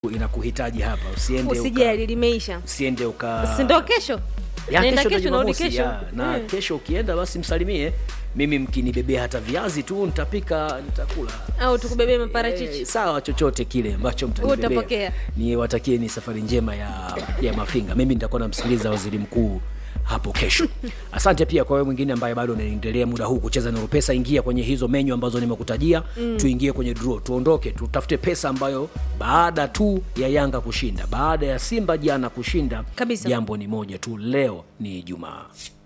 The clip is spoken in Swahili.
inakuhitaji hapa usiende uka, usijali limeisha usiende uka si ndo kesho Ya, naenda kesho kesho ndo narudi Jumamosi, kesho ya. na Mm. kesho ukienda basi msalimie mimi mkinibebea hata viazi tu nitapika nitakula au tukubebee Eh, maparachichi sawa chochote kile ambacho mtanibebea Utapokea. ni watakie ni safari njema ya, ya mafinga mimi nitakuwa namsikiliza waziri mkuu hapo kesho asante pia kwa wewe mwingine ambaye bado unaendelea muda huu kucheza na pesa ingia kwenye hizo menyu ambazo nimekutajia mm. tuingie kwenye draw tuondoke tutafute pesa ambayo baada tu ya yanga kushinda baada ya simba jana kushinda Kabisa. jambo ni moja tu leo ni ijumaa